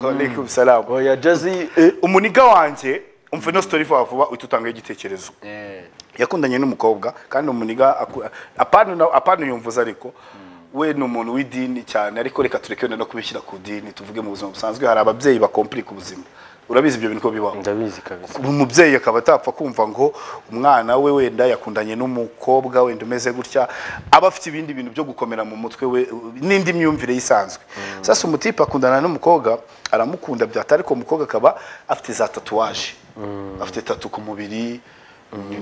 Walaikum salam. Oya Jazzy eh, Umuniga wanje umve no story vuba vuba ututangaye igitekerezo. Yakundanye n'umukobwa kandi umuniga aku- apana na- apana yumvuza ariko we ni umuntu w'idini cyane ariko reka tureke wenda no kubishyira ku dini tuvuge mu buzima busanzwe hari ababyeyi bakomplika ubuzima. Urabizi ibyo bintu ko bibaho. ndabizi kabisa umubyeyi akaba atapfa kumva ngo umwana we wenda yakundanye n'umukobwa wenda umeze gutya aba afite ibindi bintu byo gukomera mu mutwe we n'indi myumvire yisanzwe sasa umutipe akundana n'umukobwa aramukunda byata ariko umukobwa akaba afite za tatuwaje afite tatu ku mubiri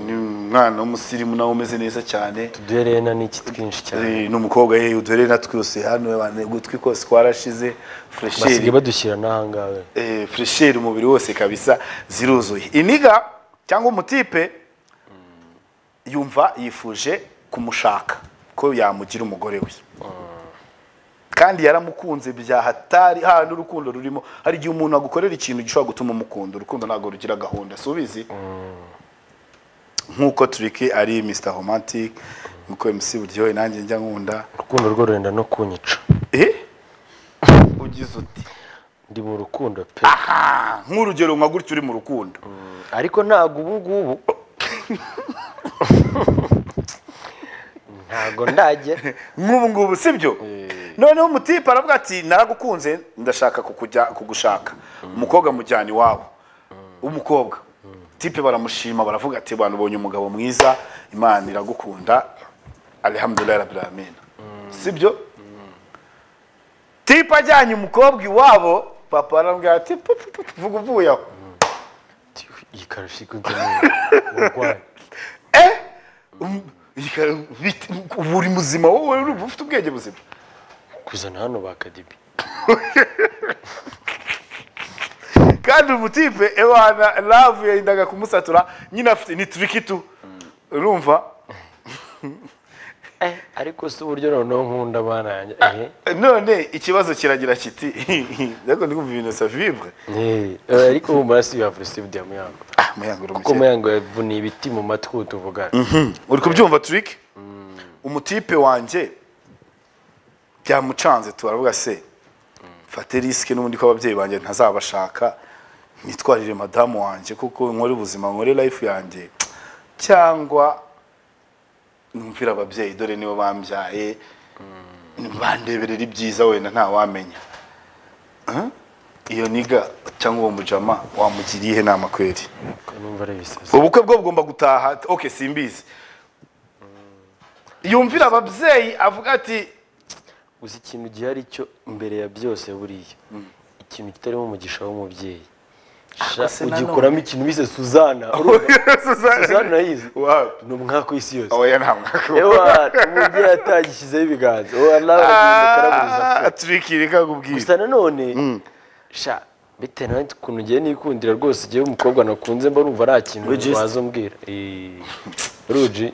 ni umwana w'umusirimu nawe umeze neza cyane uduherena n'iki twinshi cyane Eh, n'umukobwa ye udore na twose hano abantu, ugutwi kose kwarashize basigaye fresheri badushyira n'ahangaha eh, fresheri umubiri wose kabisa ziruzuye iniga cyangwa umutipe yumva yifuje kumushaka ko yamugira umugore we kandi yaramukunze bya hatari hano urukundo rurimo hari igihe umuntu agukorera ikintu gishobora gutuma umukunda urukundo ntabwo rugira gahunda si ubizi nk'uko turiki ari Mr Romantic nk'uko MC buryohe nanjye njya nkunda urukundo rwo rurenda no kunyica eh ugize uti ndi mu rukundo pe ah nk'urugero nka gutya uri mu rukundo ariko ntabwo ubu ngubu ntabwo ndajya nk'ubu ngubu sibyo noneho umutipe aravuga ati naragukunze ndashaka kukujya kugushaka umukobwa amujyana iwabo w'umukobwa tipe baramushima baravuga ati abantu ubonye umugabo mwiza imana iragukunda alhamdulillah rabbil alamin sibyo tipe ajyanye umukobwa iwabo papa arambwira ati "Pu, pu, pu, vuga uvuye aho iyi karusha ikunze urwaye eh Um, yika- bit- ubu uri muzima wowe urumva ufite ubwenge buzima kuzana hano ba kadibi kandi umutipe ewana love yahindaga kumusatura nyine afite ni turiki tu urumva Eh, ariko si uburyo noneho nkunda abana yanjye eh. none ikibazo kiragira kiti ariko ndumva ibintu sa vivre Eh, eh, ariko ubu maraso yavura sibudi ya muyango ah muyango kuko muyango yavuniye ibiti mu matwi ubu tuvugana uri kubyumva turiki umutipe wanjye byamucanze turavuga se mfate risike n'ubundi ko ababyeyi banjye ntazabashaka nitwarire madamu wanjye kuko nkore ubuzima nkore life yanjye cyangwa numvira ababyeyi dore nibo bambyaye bandeberera ibyiza wenda ntawamenya Huh? iyo niga cyangwa uwo mujama wamugiriye ihe nama kweri Ko numva ari ibisazi ubukwe bwo bugomba gutaha ati, okay simbizi yumvira ababyeyi avuga ati uzi ikintu gihari cyo mbere ya byose buriya ikintu kitarimo umugisha w'umubyeyi Sha, Ako se ugikuramo ikintu bise suzana urumva? suzana urayizi Wapi? ni umwaka w'isi yose oya nta mwaka ewa umubyeyi atagishyizeho ibiganza uwa nawe aragenda akaraburiza turikirika kubwira gusa nanone sha bitewe na ukuntu ugiye nikundira rwose ugiye umukobwa nakunze mba numva nta kintu Registe. waza umbwira Eh, ruji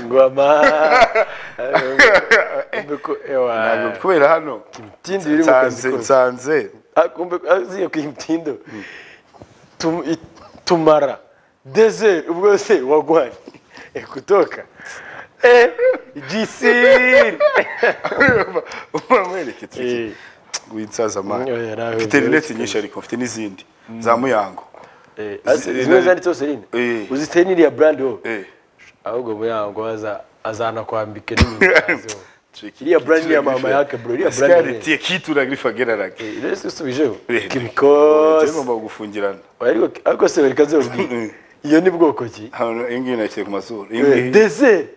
ngoma Kumbe ko- ewa Ntabwo kubera hano imitindo iri mu kazi nsanze kose nsanze Ah, kumbe aziye ku imitindo Tum- i- tumara desert ubwo se wagwanye Eh, kutoka Eh, jisiri uramwereke turiki Eh, winsaza amani Oya, nawe mfite uryoshye rinete nyinshi ariko mfite n'izindi za muyango eh, ase- zimwe zanditseho serine Eh. uzi serine ya brand wo Eh. ahubwo muyango aza azanakwambike n'ibintu iriya brand ni iya mama yake bro iriya brand ni- sikaritie kituragrif agerarage Eh, rero si usubijeho Eh, kimikose ngomba kugufungirana ariko ariko se reka nze ubwire. iyo ni bwoko ki hano iyi ngiyi nashyize ku mazuru iyi ngiyi- desert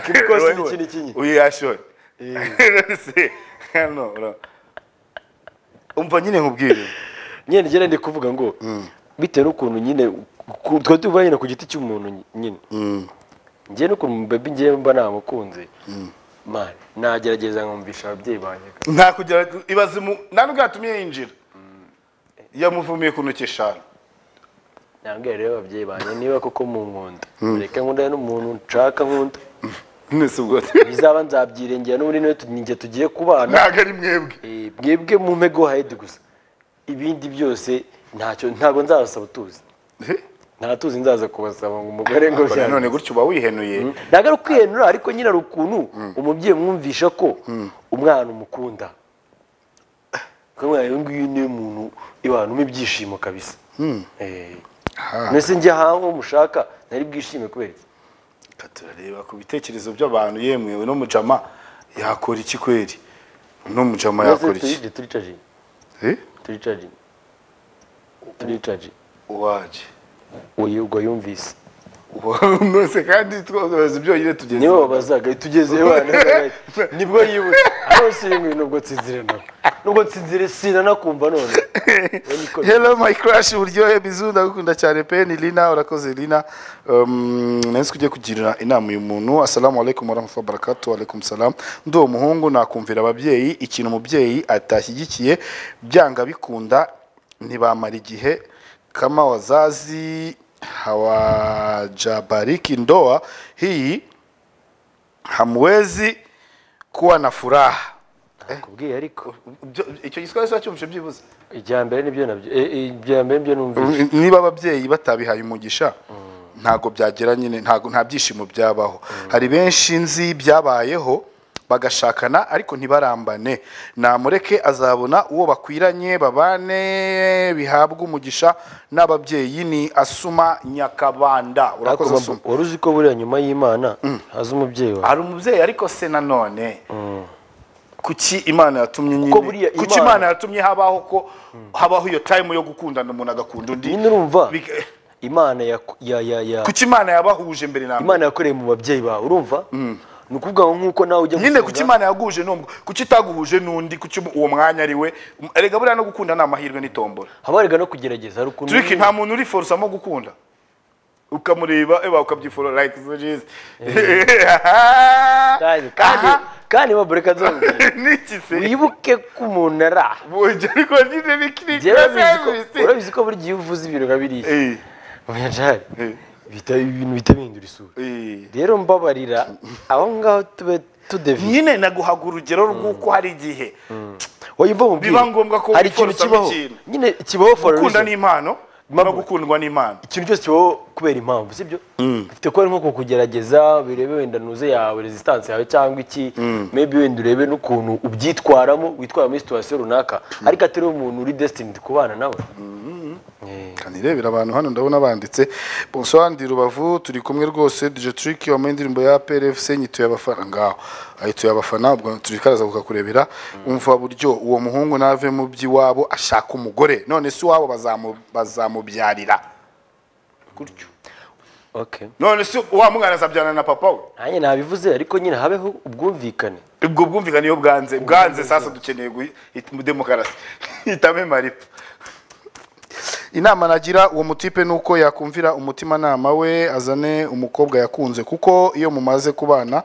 kimikose ni Wewe, ikindi kinyi uyu yashore Se, hano ura- umva nyine nkubwire nyine ngera ndi kuvuga ngo bitewe n'ukuntu nyine ku- twari tuvuga nyine ku giti cy'umuntu nyine njye n'ukuntu babi njye mba namukunze mani nagerageza nkumvisha ababyeyi banjye nta kugira ibaze mu nta nubwo yatumye yinjira yamuvumiye ku ntoki eshanu nabwira rero ababyeyi banjye niba koko mu nkunda reka nkunda n'umuntu nshaka nkunda nese ubwo bizaba nzabyirengera n'ubundi niwe tu- ninjye tugiye kubana ntabwo ari mwebwe Eh, mwebwe mu mego hayedi gusa ibindi byose ntacyo ntabwo nzabasaba utuzi Eh, ntatuzi nzaza kubasaba ngo umugore ngo Ariko nanone gutyo uba wihenuye ntabwo ari ukwihenura ariko nyine hari ukuntu umubyeyi mwumvisha ko umwana umukunda ukamubwira uyu nguyu ni umuntu ibanuma ibyishimo kabisa Eh. Aha. mbese njye ahantu uwo mushaka nari bwishime kubera iki Reka turareba ku bitekerezo by'abantu yemwe uno mujama yakora iki kweri uno mujama yakora iki turi turicaje Eh? turicaje turicaje uwaje uyirwa yumvise nose kandi twabaza ibyo nyine tugeze nibo bazaga tugeze wana nibwo yibutse hose yimwe nubwo nsinzire nabo nubwo nsinzire sina nakumva none We niko biri. hello my crush buryohe bizu ndagukunda cyane pe ni lina urakoze lina Um, nahise ujye kugira inama uyu muntu assalamu alaikum warahmatullahi wabarakatuh alaikum salam ndi uwo muhungu nakumvira ababyeyi ikintu umubyeyi atashyigikiye byanga bikunda ntibamara igihe kama wazazi hawajabariki ndoa hii hamwezi kuwa na furaha nakubwiye ariko Ibyo- icyo giswahili cyumvishe byibuze ijya mbere nibyo nabyo eh, eh, ijya mbere nibyo numvise niba ababyeyi batabihaye umugisha ntabwo byagera nyine ntabwo nta byishimo byabaho hari benshi nzi byabayeho bagashakana ariko ntibarambane namureke azabona uwo bakwiranye babane bihabwa umugisha n'ababyeyi ni asuma nyakabanda Ariko urakoze asuma mba- wari uzi ko buriya nyuma y'imana haza umubyeyi wawe hari umubyeyi ariko se nanone kuki imana yatumye nyine Kuko buriya kuki Imana- imana yatumye habaho ko habaho iyo time yo gukundana umuntu agakunda undi nyine urumva Big- imana ya- ya ya ya kuki imana yabahuje mbere na mbere imana yakoreye mu babyeyi bawe urumva ni ukuvuga ngo nk'uko nawe ujya nyine gusenga- kuki imana yaguhuje n'umwe kuki itaguhuje n'undi kuki uwo mwanya ari we erega buriya no gukunda ni amahirwe n'itombora haba harega no kugerageza hari ukuntu turiki nta muntu uri forusamo gukunda ukamureba eba ukabyifora like zurizi kandi kandi kandi babureka nzababwira niki se wibuke ko umuntu ari aha Bujya ariko nyine ni kiri Njyewe urabizi ko- service. urabizi ko buri gihe iyo uvuze ibintu nka biriya Eh, abanyajari eh, bihita ibintu bihita bihindura isura eh. rero mbabarira aho ngaho tube tudeviye nyine naguhaga urugero rw'uko hari igihe wowe mva mubwire Biba ngombwa ko hari ikintu wiforosamo kibaho ikintu. nyine kibaho for a gukunda reason. n'impano no Impamvu. gukundwa n'impano ikintu cyose kibaho kubera impamvu sibyo bifite kuba ari nko kukugerageza birebe wenda ntuze yawe resistance yawe cyangwa iki maybe wenda urebe n'ukuntu ubyitwaramo witwara muri situwasiyo runaka ariko atari umuntu uri destined kubana nawe Eh. kanirebera abantu hano ndabona banditse bonsoir ndi rubavu turi kumwe rwose dj trick wambaye indirimbo ya plfc nyituye abafana ngaho ayituye abafana ubwo turi karaza kukakurebera umva buryo uwo muhungu nave mu by'iwabo ashaka umugore none si iwabo bazamu- bazamubyarira gutyo okay none si wa mwana azabyana na papa we nanjye nabivuze ariko nyine habeho ubwumvikane ubwo bwumvikane iyo bwanze bwanze sasa dukeneye guhi- it- demokarasi hitamo maripa inama nagira uwo mutipe ni uko yakumvira umutimanama we azane umukobwa yakunze kuko iyo mumaze kubana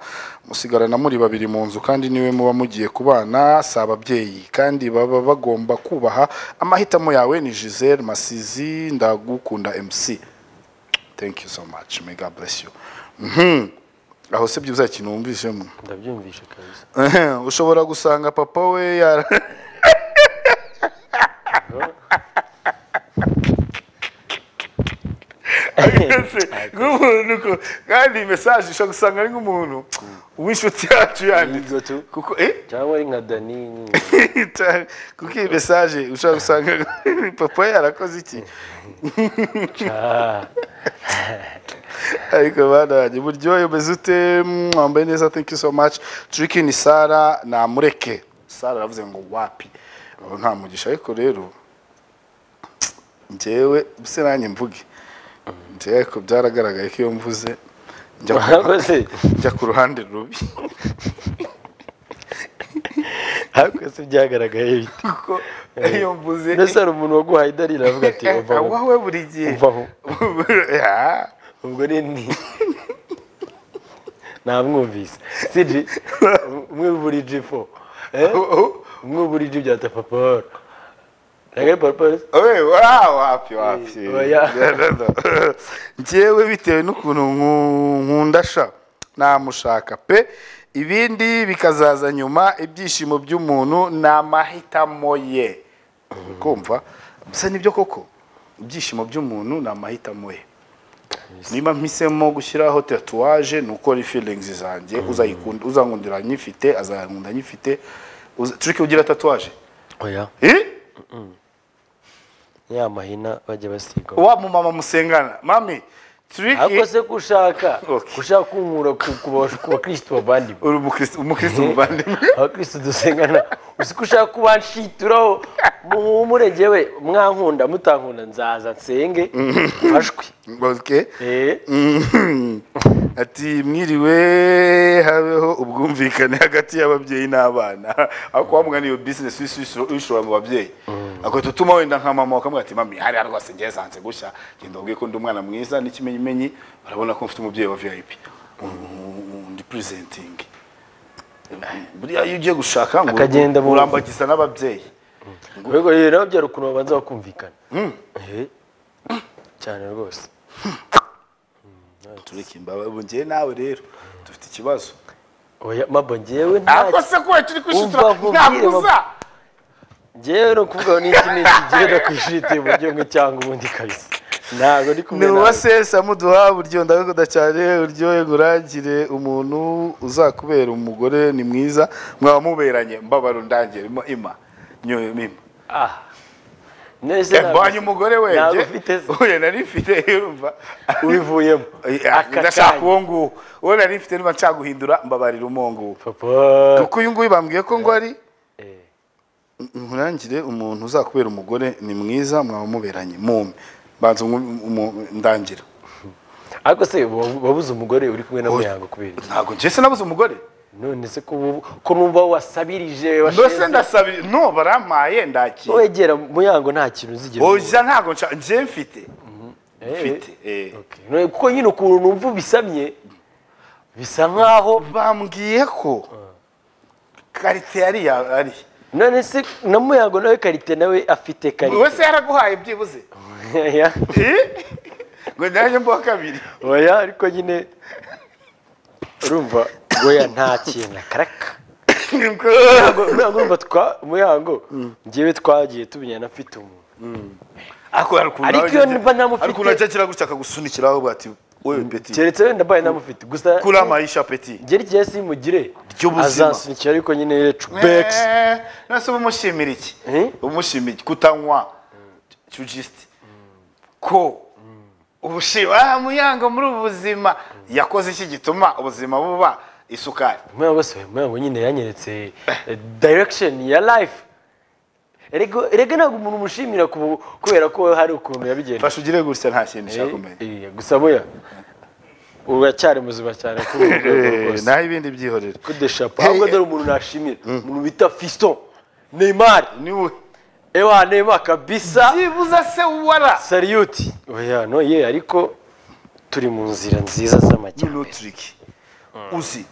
musigarana muri babiri mu nzu kandi niwe muba mugiye kubana si ababyeyi kandi baba bagomba kubaha amahitamo yawe ni giselle masizi ndagukunda mc thank you so much may god bless you Mhm. aho se byibuze hari ikintu wumvishemo ndabyumvishe kabisa Ehem, ushobora gusanga papa we yara Ese, nk'umuntu ko- kandi mesaje ishobora gusanga ari nk'umuntu w'inshuti yacu yanditse Yinzotu. kuko eh? cyangwa ari nka dani nyine. Cyane, kuko iyi mesaje ushobora gusanga papa we yarakoze iki Ah, ariko bana banjye buryohe umeze ute Mm, wambaye neza thank you so much turiki ni sara namureke sara aravuze ngo wapi aho nta mugisha ariko rero njyewe se nanjye mvuge njyewe ariko byaragaragaye ko iyo mvuze njya ku- mwakoze njya ku ruhande rubi mwakoze byagaragaye bite kuko iyo mvuze ndetse hari umuntu waguhaye idarira avuga ati "Uva aho." wowe buri gihe Uva aho. Ah, ubwo ni ni namwumvise siji umwe buri G4 eh oh, umwe buri G bya tapaporo nagari paporo oh, we, wa- wapi wapi Oya. njyewe bitewe n'ukuntu nku- nkunda sha namushaka pe ibindi bikazaza nyuma ibyishimo by'umuntu ni amahitamo ye kumva bisa nibyo koko ibyishimo by'umuntu ni amahitamo ye niba mpisemo gushyiraho tatuwaje ni ukora feelings zanjye uzayikunda uzankundira nyifite azankunda nyifite uza- tureke ugira tatuwaje oya Eh? ya mahina bajya basiga wa mumama musengana mami ariko tureke se ko ushaka Okay. ushaka kunkura ku ku ba- ku bakristo bavandimwe uri umukristo umukristo muvandimwe abakristo dusengana uzi ko ushaka kuba nshituraho mumurenge we mwankunda mutankunda nzaza nsenge mfashwe okay Eh, Mhm. ati mwiriwe habeho ubwumvikane hagati y'ababyeyi n'abana aho kuba mwana iyo bizinesi uyishora mu babyeyi agahita utuma wenda nka mama wakamubwira ati mami hariya rwose ngewe zanze gushya genda ubwiye ko ndi umwana mwiza n'ikimenyimenyi urabona ko mfite umubyeyi wa vip ndi purizentingi buriya iyo ugiye gushaka ngo Akagenda mu- urambagiza n'ababyeyi ubwo rero nawe byari ukuntu babanza bakumvikana Eh, cyane rwose tureke imbabazi ubu ngewe nawe rero dufite ikibazo oya mabo njyewe nta ako se kuba turi kwishitura Umva, nkubwire, ntakuza njyewe ni ukuvuga ngo n'iki n'iki ngenda kwishiti uburyo bumwe cyangwa ubundi kabisa ntabwo ndi kumwe ni nawe uwasesa muduha buryo ndagukunda cyane uryohe ngurangire umuntu uzakubera umugore ni mwiza mwaba muberanye mbabaro ndangire mo ima nyoye mima ah nese Eh, mbonye umugore ntabwo wenjye ufite se uye nari mfite urumva ubivuyemo Aka ndashaka kanya. uwo nguwo uwo nari mfite niba nshaka guhindura mbabarira uwo nguwo papa kuko uyu nguyu bambwiye ko ngo ari Eh, nkurangire umuntu uzakubera umugore ni mwiza mwaba muberanye mume banza umu- umu- ndangira ariko se wa- wabuze umugore uri kumwe na muyango kubera iki? ntabwo njese nabuze umugore none se ko ubu- ko numva wasabirije mbese washinze ndasabira no barampaye ndakira wegera muyango nta kintu uzigera ubura. oja ntabwo nshaka njye mfite Eh, mfite eh. okay. None kuko nyine ukuntu numva ubisabye bisa nkaho bambwiye ko karite yari ya- ari none se na muyango nawe karite nawe afite karite wese yaraguhaye byibuze Oya. Eh? ngo ndaje mbuha kabiri oya ariko nyine urumva goya nta kintu akaraka Muyango- muyango urumva twa muyango njyewe twagiye tumenyana afite umuntu ariko hari ukuntu Ariko nawe iyo njye- mba namufite- hari ukuntu ajya akira gutya akagusunikiraho ubu ati wewe peti keretse wenda mbaye namufite gusa kuri amayisha peti ngeri igihe simugire Ry'ubuzima. azansunikira ariko nyine cubekisi Eh, nase uba umushimira iki Eh? umushimira iki kutanywa cyujisiti ko ubushima ah muyango muri ubu buzima yakoze iki gituma ubuzima buba isukari muyango se muyango nyine yanyeretse eh, direction ya life erega erega ntabwo umuntu umushimira ku- kubera ko hari ukuntu yabigenza fasha ugire gutya nta kintu ushaka kumenya Eh, eh, gusa muya uracyari muzima cyane kuri uru rwego Eh, rwose naho ibindi byihorere kudeshapo ahubwo Hey, dore umuntu nashimira umuntu bita fiston neymar niwe ewa neymar kabisa byibuze se wara sariyuti oya no ye ariko turi mu nzira nziza noneho z'amajyambere turiki uzi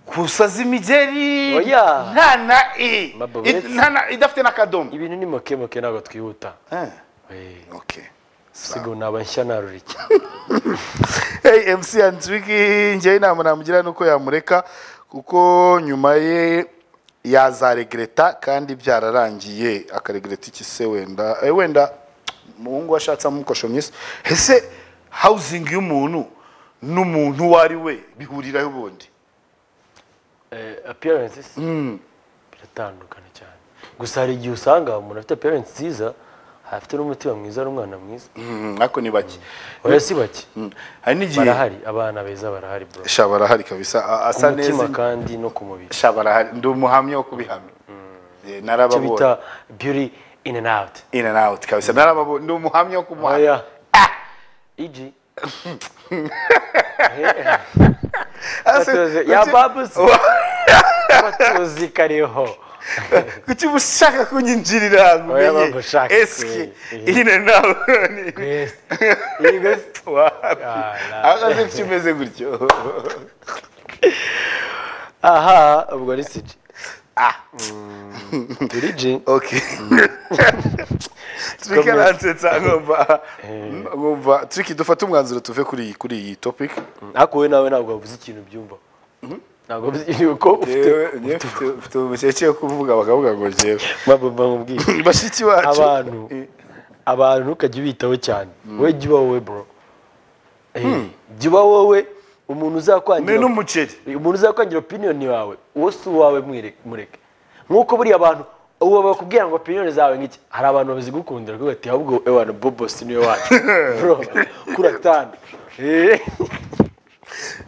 kusaza imigeri Oya. nta na i Mabbo i- uretse- nta na- idafite n'akadomo ibintu ni makemoke ntabwo twihuta Eh, Eh, okay. sigo naba nshya narurike hey, mc andriki njyewe inama namugira ni uko yamureka kuko nyuma ye yazaregreta kandi byararangiye akaregreta iki se wenda eh, wenda umuhungu washatse amukosho myiza ese housing y'umuntu n'umuntu uwo ari we bihuriraho ubundi appearances biratandukana cyane gusa hari igihe usanga umuntu afite appearance nziza afite n'umutima mwiza n'umwana mwiza Mm, ariko ni bake oya si bake Mm, hari n'igihe barahari abana beza barahari bro sha barahari kabisa a- ku asa mutima neza kandi no ku mubiri sha barahari ndi umuhamya wo kubihamya Eh, icyo bita narababonye beauty in and out in and out kabisa narababonye ndi umuhamya wo kumuhamya oya igi batuzi ya babusi batuzi kariho kuki uba ushaka kunyinjirira ngo Oya, umenye baba ushaka eske kwe- ine nawe Yes. Igo se- akaze kuki umeze gutyo aha ubwo ni siji Ah, turi ji okay Tricky Komeza. aransetsa nkumva nkumva Tricky dufate umwanzuro tuve kuri iyi kuri iyi topic ariko wowe nawe ntabwo wavuze ikintu byumva ntabwo wavuze ikintu ko ufite Jewe, njye mfite- mfite umukecuru wo kuvuga bakavuga ngo njyewe mababa mubwiye bashiki bacu abantu abantu ntukajya ubitaho cyane wowe jya uba wowe bro jya uba wowe umuntu mbe uzakwangira n'umuceri umuntu uzakwangira opiniyoni yawe uwo si uwawe mwire- mureke nk'uko buriya abantu ubu bakubwira ngo opiniyoni zawe nk'iki hari abantu bazigukundira kuko bati ahubwo ewana bobo si niwe wacu bro kuratana Eh.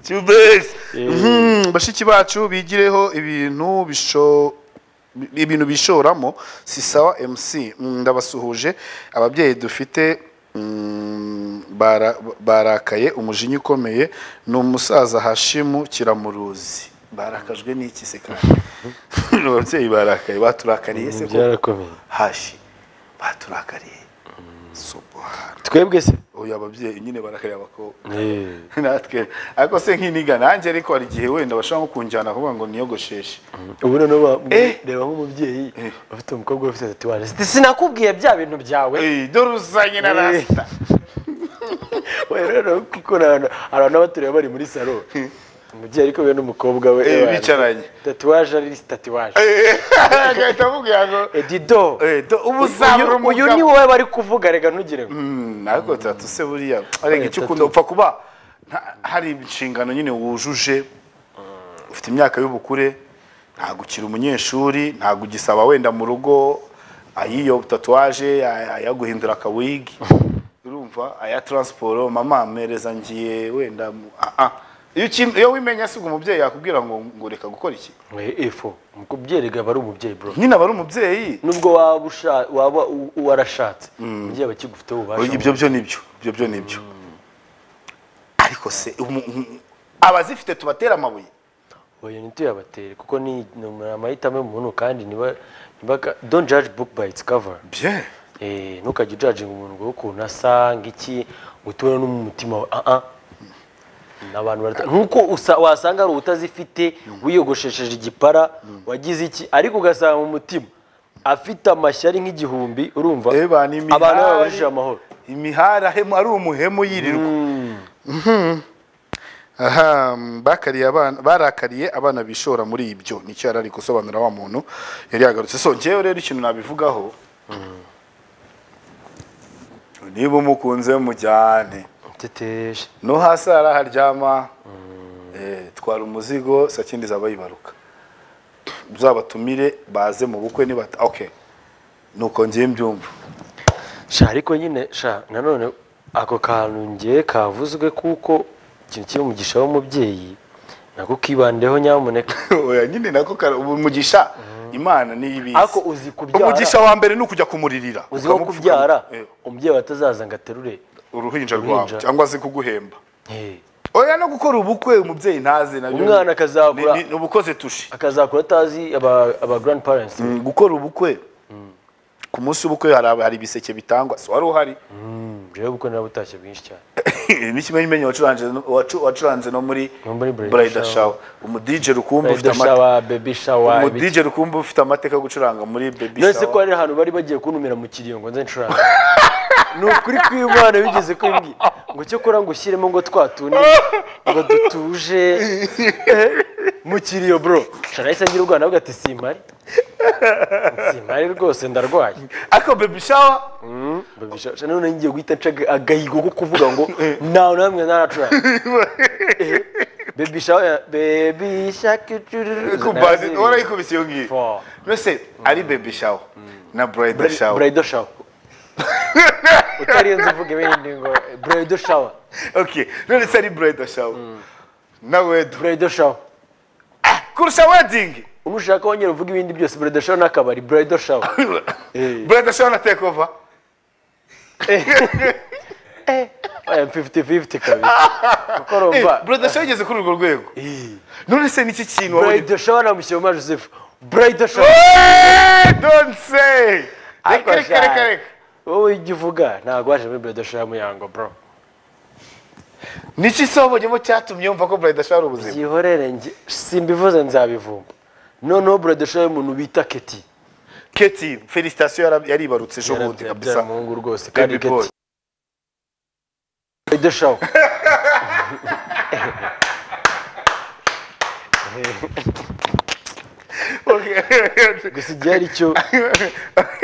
Tubes. Eh. Mhm, bashiki bacu bigireho ibintu bisho ibintu bishoramo si sawa MC Mm, ndabasuhuje ababyeyi dufite mm, bara- barakaye umujinya ukomeye ni umusaza Hashimu kiramuruzi barakajwe n'iki se kandi ababyeyi barakaye baturakariye se ko byarakomeye hashi baturakariye subhana twebwe se uyu ababyeyi nyine barakariye abakobwa natwe ariko se nk'iniga nanjye ariko hari igihe wenda bashobora nko kunjyana kuvuga ngo niyogosheshe ubu noneho ba- Eh. reba nk'umubyeyi Eh. ufite umukobwa ufite ati wane sinakubwiye bya bintu byawe Ey, dore uzanye na Eh. rasita we rero kuko hari abantu- hari abantu baturiye bari muri salo umubyeyi ariko we n'umukobwa we Eh, eh, bana. bicaranye. tatuwaje ari tatuwaje Eh, agahita amubwira ngo edido eh, do- ubu uzabura uyu uyu ni umugabo wowe bari kuvuga rega ntugire ngo Mm, ariko tatu se buriya arega icyo tatu. ukunda upfa kuba nta- hari inshingano nyine wujuje ufite imyaka y'ubukure ntabwo ukiri umunyeshuri ntabwo ugisaba wenda mu rugo ayiyo tatuwaje ay- ayaguhindura akawigi urumva aya taransiporo mama mpereza ngiye wenda mu- ah, ah. iyo ukin- iyo wimenya asiga umubyeyi yakubwira ngo ngo reka gukora iki efo umubyeyi rega aba ari umubyeyi bro nyine aba ari umubyeyi nubwo waba usha- waba u- warashatse umubyeyi aba akigufiteho ububasha ibyo byo nibyo ibyo byo nibyo ariko se umu- umu- abazifite tubatera amabuye oya ntituyabatere kuko ni ni amahitamo y'umuntu kandi niba niba don't judge book by its cover bye Eh, ntukajya ujajinga umuntu ngo ukuntu asa ng'iki ngo utubone no mu mutima wawe ah ah ni abantu barata- nk'uko usa- wasanga hari utazifite wiyogoshesheje igipara wagize iki ariko ugasanga mu mutima afite amashyari nk'igihumbi urumva Eba, ni imihari. abantu babajije amahoro imihara hemu ari umuhemu yirirwa Mhm. aha bakariye abana barakariye abana bishora muri ibyo nicyo yari ari gusobanura wa muntu yari yagarutse so ngewe rero ikintu nabivugaho niba umukunze mujyane mteteje no hasi hari aharyama Eh, twara umuzigo sakindi zaba yibaruka uzabatumire baze mu bukwe nibata okay nuko ngiye mbyumva sha ariko nyine sha nanone ako kantu ngiye kavuzwe kuko ikintu kiri umugisha w'umubyeyi nako kibandeho nyamuneka oya nyine nako kara- ubu umugisha imana niyo ibizi Ariko uzi kubyara. umugisha wa mbere ni ukujya kumuririra uzi ko ukamupfuka- kubyara Eh, umubyeyi watazaza ngo aterure uruhinja Uruhinja. rwawe cyangwa se kuguhemba Eh, oya no gukora ubukwe umubyeyi ntazi nabyo Umwana akazakura- ni- ni ubukoze tushi akazakura atazi aba aba grandparents Mm, gukora ubukwe ku munsi w'ubukwe hari hari ibiseke bitangwa si wari uhari Mm, jewe kuko narabutashye bwinshi cyane n'ikimenyimenyi wacuranze no- wacu- wacuranze no muri No muri Bridal Bridal Shower. Shower umudije rukumbu ufite Bridal amate- shower baby shower ibiki. umudije rukumbu ufite amateka yo gucuranga muri baby nonese ko shower hari ahantu bari bagiye kuntumira mu kiriyo ngo nze ncuranga ni ukuri kw'imana bigeze kumbwira ngo cyokora ngo ushyiremo ngo twatune ngo dutuje Eh, mu kiriyo bro shanahise ngira ubwana bwo ati simpari simpari rwose ndarwaye ariko baby shower babisha none ngiye guhita nca aga- agahigo ko kuvuga ngo ntawe namwe ntaracuranga bebisha bebisha Kubazi- warayikubise iyo ngiyo Four. mbese ari baby shower na bridal shower burayido shawa utarenze uvuga ibindi ngo burayido shawa okay none se ari bridal shower na wedu burayido shawa kurusha wedding umushaka wongera uvuga ibindi byose burayido shawa n'akabari burayido shawa Eh. bridal shower na take over aya fifiti fifiti kabiri kuko rumva bridal shower igeze kuri urwo rwego Eh. none se niki kintu wabonye burayido shawa na mushyiramo joseph burayido shawa Eh, don't say Ariko reka reka sha, reka reka wowe ujya uvuga ntabwo waje muri burayido shawa muyango bro niki sobonyemo cyatumye wumva ko bridal shower ari ubuzima byihorere njye simbivuze nzabivumba noneho burayido shawa y'umuntu bita keti keti felicitation yara- yaribarutse ejo bundi yarabyara kabisa umuhungu rwose kandi Baby boy. keti burayido shawa Okay. gusa igihe ari cyo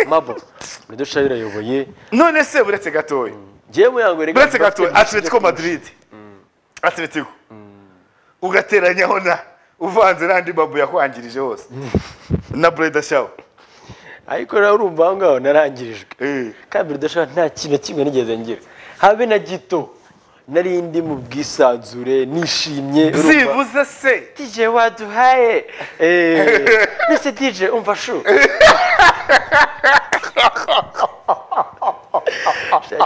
mabo burayido shawa irayoboye none se buretse gatoya njyewe muyango rega buretse gatoya atletico madrid atletico ugateranyaho na uvanze n'andi babu yakwangirije hose na bureda shawo ariko nawe urumva aho ngaho narangirijwe kabiri udashobora nta kintu na kimwe nigeze ngira habe na gito nari ndi mu bwisanzure nishimye urumva- byibuze se dj waduhaye Eh, mbese dj umva shu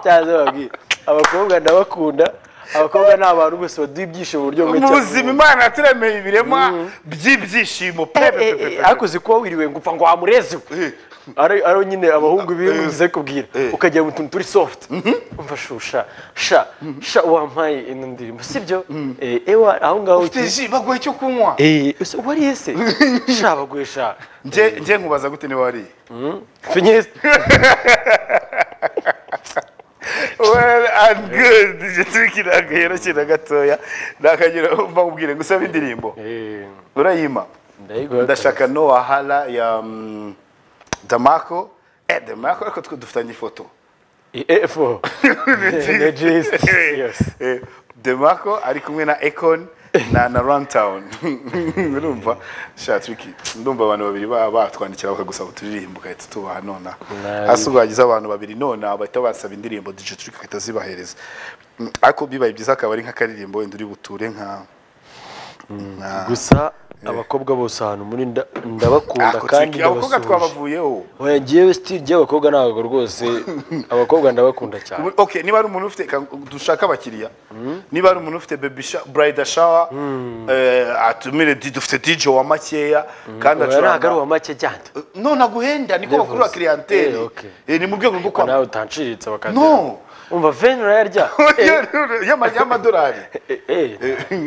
cyane babwiye abakobwa ndabakunda abakobwa ni abantu bose baduha ibyishimo mu buryo bumwe mu cyangwa buzima ubundi. imana yaturemeye ibiremwa by'ibyishimo pe pe, Eh, pe, eh, pe, eh, ariko uzi kuba wiriwe ngo upfa ngo wamurezewe Eh. ari ari nyine abahungu bize kubwira Eh. ukajya mu tuntu turi soft umva shusha sha sha wampaye ino ndirimbo sibyo Eh, ewa aho ngaho pe. Ufite ji, baguha icyo kunywa Eh, ese wariye se sha baguye sha Nje- nje nkubaza gute niba wariye Finyezi. well and good nje turi kirangahera kina gatoya nakagira mva nkubwire ngusaba indirimbo Eh, urayima ndayigura. ndashaka no wahala ya mm, damako eh damako ariko twe dufitanye ifoto Eh, eh, fo. The gist. Yes. Eh, Demarco ari kumwe na Econ na na Runtown urumva sha tricky ndumva abantu babiri ba- batwandikira bakagusaba uturirimbo ugahita tubaha nona Nabi. hasi ugagize abantu babiri nona bahita basaba indirimbo DJ Trick agahita zibahereza Mm, ariko bibaye byiza akaba ari nk'akaririmbo wenda uri buture nka nka- gusa abakobwa bose ahantu muri nda- ndabakunda Ako kandi Tricky, abakobwa ndabasuhuje twabavuyeho oya ngewe sitiri ry'abakobwa ntabwo rwose abakobwa ndabakunda cyane Ubu- okay niba ari umuntu ufite ka- dushaka abakiriya niba ari umuntu ufite baby sha- bridal shower eh, atumire di- dufite DJ wa makeya kandi oya ntabwo ari acuranga uwa make cyane none aguhenda niko Levels. bakurura Eh, clientele okay. Eh, ni mu rwego rwo kwamamaza nawe utanshiritse bakazira No. umva veni urayarya y'ama- y'amadolari Eh, eh,